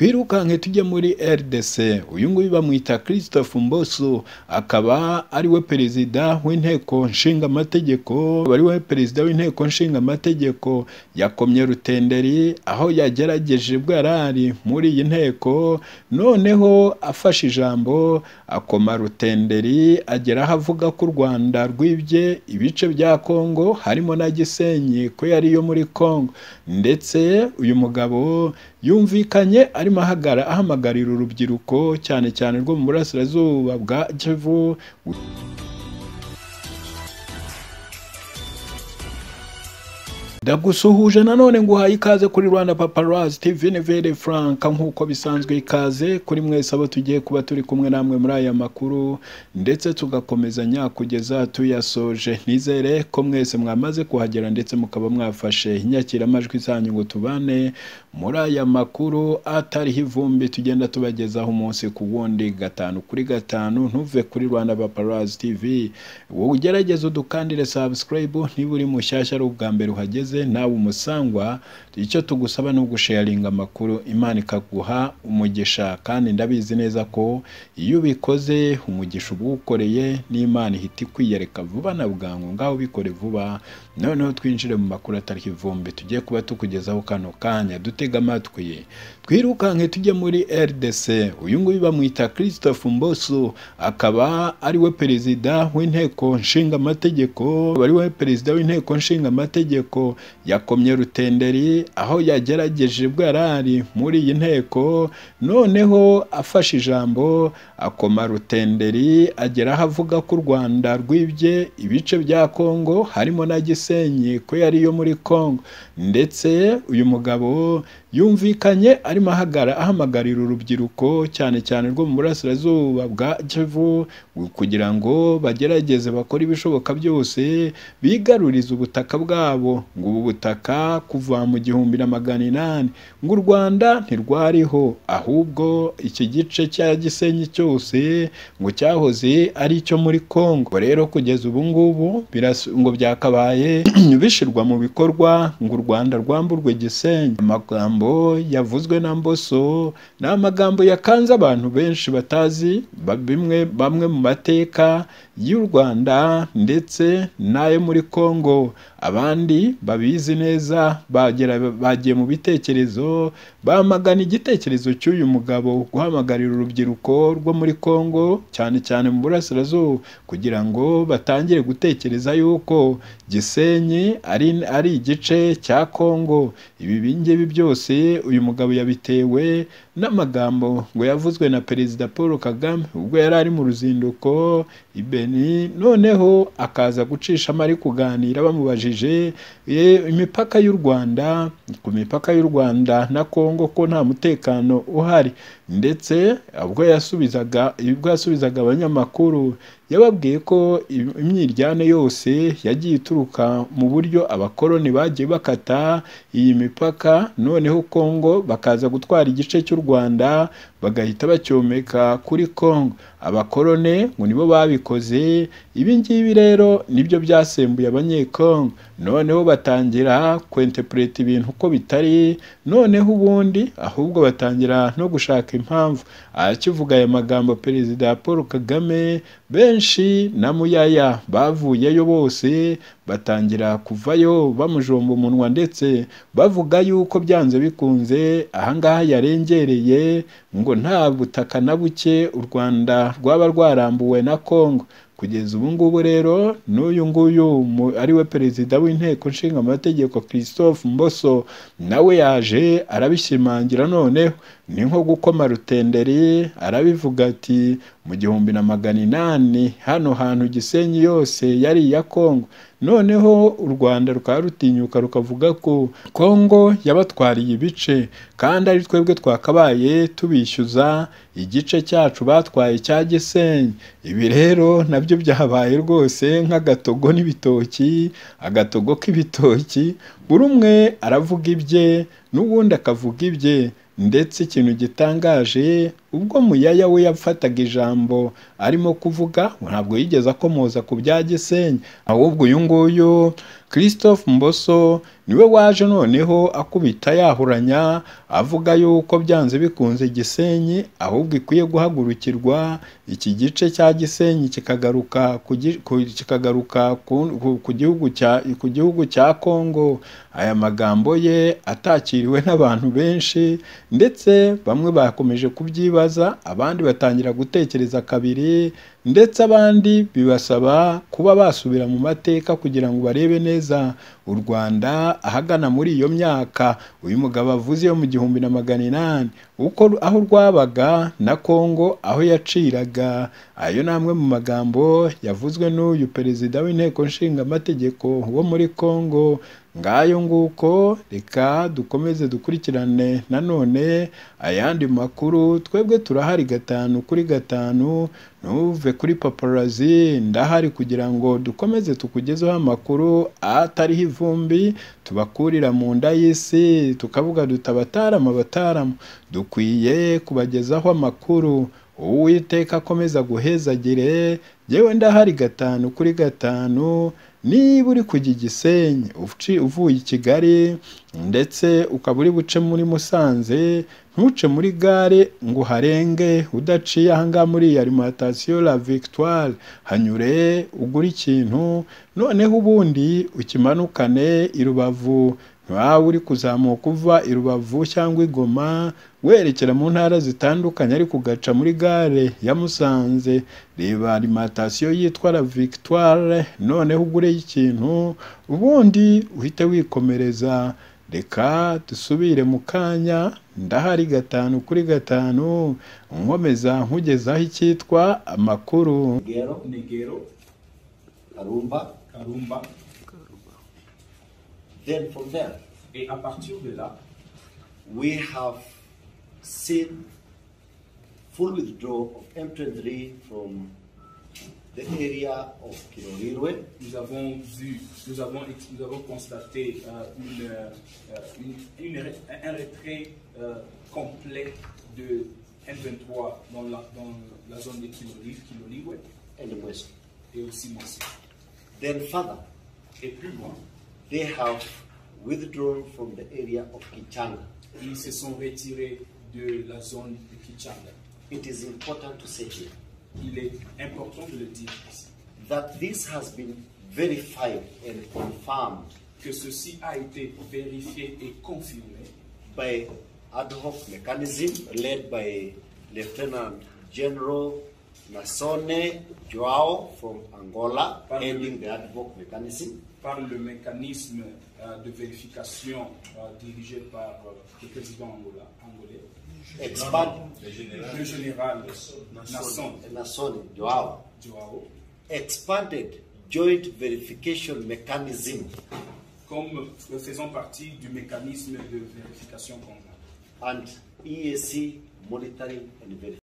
twirukanke tujya muri rdc uyu nguyu bamwita christophe mboso akaba ari we perezida w'inteko nshingamategeko ari we perezida w'inteko nshingamategeko yakomye rutenderi aho yagerageje bwarari muri iyi nteko noneho afashe ijambo akoma rutenderi agera aho avuga ko u rwanda rwibye ibice bya kongo harimo na gisenyi ko yari iyo muri kongo ndetse uyu mugabo yumvikanye arimo ahamagarira urubyiruko cyane cyane rwo mu burasirazuba bwa kivu ndagusuhuje nanone nguhaye ikaze kuri rwanda paparazzi tv nevere frank nk'uko bisanzwe ikaze kuri mwese abo tugiye kuba turi kumwe namwe muri aya makuru ndetse tugakomezanya kugeza tuyasoje nizere ko mwese mwamaze kuhagera ndetse mukaba mwafashe inyakiramajwi zanyu ngo tubane muri aya makuru atariho ivumbi tugenda tubagezaho umunsi ku wundi gatanu kuri gatanu ntuve kuri rwanda paparazzi tv wowe ugerageze udukandire subscribe niba uri mushyashya ari ubwa mbere uhageze nawe umusangwa icyo tugusaba ni ugusharinga amakuru imana ikaguha umugisha kandi ndabizi neza ko iyo ubikoze umugisha uba uwukoreye n'imana ihita ikwiyereka vuba na bwangu ngaho ubikore vuba noneho twinjire mu makuru atariho ivumbi tugiye kuba tukugezaho kano kanya dutega amatwi twirukanke tujya muri rdc uyu nguyu bamwita christophe mboso akaba ari we perezida w'inteko nshingamategeko ari we perezida w'inteko nshingamategeko yakomye rutenderi aho yagerageje bwarari muri iyi nteko noneho afashe ijambo akoma rutenderi agera aho avuga ko u rwanda rwibye ibice bya kongo harimo na gisenyi ko yari iyo muri kongo ndetse uyu mugabo yumvikanye arimo ahamagarira urubyiruko cyane cyane rwo mu burasirazuba bwa kivu kugira ngo bagerageze bakore ibishoboka byose bigarurize ubutaka bwabo ngo ubu butaka kuva mu gihumbi na magana inani ngo u rwanda ntirwariho ahubwo iki gice cya gisenyi cyose ngo cyahoze ari icyo muri kongo rero kugeza ubu ngubu ngo byakabaye bishyirwa mu bikorwa ngo u rwanda rwamburwe gisenyi amagambo yavuzwe na mboso ni amagambo yakanze abantu benshi batazi bimwe bamwe mu mateka y'u rwanda ndetse n'ayo muri congo abandi babizi neza bagiye mu bitekerezo bamagana igitekerezo cy'uyu mugabo guhamagarira urubyiruko rwo muri congo cyane cyane mu burasirazuba kugira ngo batangire gutekereza yuko gisenyi ari igice cya congo ibi bingibi byose uyu mugabo yabitewe n'amagambo ngo yavuzwe na perezida paul kagame ubwo yari ari mu ruzinduko i beni noneho akaza gucishamo ari kuganira bamubajije imipaka y'u rwanda ku mipaka y'u rwanda na congo ko nta mutekano uhari ndetse ubwo yasubizaga ubwo yasubizaga abanyamakuru yababwiye ko imyiryane yose yagiye ituruka mu buryo abakoloni bagiye bakata iyi mipaka noneho congo bakaza gutwara igice cy'u rwanda bagahita bacyomeka kuri congo abakorone ngo nibo babikoze ibi ngibi rero nibyo byasembuye abanyekongo noneho batangira kwentepureta ibintu uko bitari noneho ubundi ahubwo batangira no gushaka impamvu akivuga aya magambo perezida paul kagame benshi na muyaya bavuyeyo bose batangira kuvayo bamujomba umunwa ndetse bavuga yuko byanze bikunze ahangaha yarengereye ngo nta butaka na buke u rwanda rwaba rwarambuwe na congo kugeza ubu ngubu rero n'uyu nguyu ari we perezida w'inteko nshingamategeko christophe mboso nawe yaje arabishimangira noneho ni nko gukoma rutenderi arabivuga ati mu gihumbi na magana inani hano hantu gisenyi yose yari iya kongo noneho u rwanda rukaba rutinyuka rukavuga ko kongo yabatwariye ibice kandi ari twebwe twakabaye tubishyuza igice cyacu batwaye cya gisenyi ibi rero nabyo byabaye rwose nk'agatogo n'ibitoki agatogo k'ibitoki buri umwe aravuga ibye n'ubundi akavuga ibye ndetse ikintu gitangaje ubwo muyaya we yafataga ijambo arimo kuvuga ntabwo yigeze akomoza ku bya gisenyi ahubwo uyu nguyu christophe mboso niwe waje noneho akubita yahuranya avuga yuko byanze bikunze gisenyi ahubwo ikwiye guhagurukirwa iki gice cya gisenyi kikagaruka ku gi- ku- kikagaruka ku- ku- ku gihugu cya- ku gihugu cya kongo aya magambo ye atakiriwe n'abantu benshi ndetse bamwe bakomeje kubyibaza abandi batangira gutekereza kabiri ndetse abandi bibasaba kuba basubira mu mateka kugira ngo barebe neza u rwanda ahagana muri iyo myaka uyu mugabo avuze yo mu gihumbi na magana inani uko aho rwabaga na kongo aho yaciraga ayo ni amwe mu magambo yavuzwe n'uyu perezida w'inteko nshingamategeko wo muri kongo ngayo nguko reka dukomeze dukurikirane nanone ayandi makuru twebwe turahari gatanu kuri gatanu ntuve kuri paparazi ndahari kugira ngo dukomeze tukugezeho amakuru atariho ivumbi tubakurira mu nda y'isi tukavuga duti abatarama abatarama dukwiye kubagezaho amakuru uwiteka akomeza guhezagire yewe ndahari gatanu kuri gatanu niba uri kujya i gisenyi uci- uvuye i kigali ndetse ukaba uri buce muri musanze ntuce muri gare ngo uharenge udaciye ahangaha muri iyi alimantasiyo la victoire hanyure ugure ikintu noneho ubundi ukimanukane i rubavu waba uri kuzamuka uva i rubavu cyangwa i goma werekera mu ntara zitandukanye ariko ugaca muri gare ya musanze reba alimantasiyo yitwa la victoire noneho ugureyo ikintu ubundi uhite wikomereza reka dusubire mu kanya ndahari gatanu kuri gatanu nkomeza nkugezaho icyitwa amakuru Negero. Negero. Karumba. Karumba. Then from there, Et à partir de là, we have seen full withdrawal of M23 from the area of Kirohirwe. nous avons vu, nous avons, nous avons constaté euh, une, euh, une- une ré- un retrait euh, complet de M23 dans la, dans la zone de Kilolive, Kiloliwe and the west. et aussi Mansi. Then further, Et plus loin, they have withdrawn from the area of Kichanga. ils se sont retirés de la zone de Kichanga. It is important to say here Il est important de le dire ici, that this has been verified and confirmed que ceci a été vérifié et confirmé by ad hoc mechanism led by Lieutenant General Nasone Joao from Angola, Pardon. heading the ad hoc mechanism, par le mécanisme euh, de vérification euh, dirigé par euh, le président angola- angolais, expert le général Nasson Nasone Joao, Joao, expanded joint verification mechanism comme euh, faisant partie du mécanisme de vérification conjointe and EAC monitoring and verification.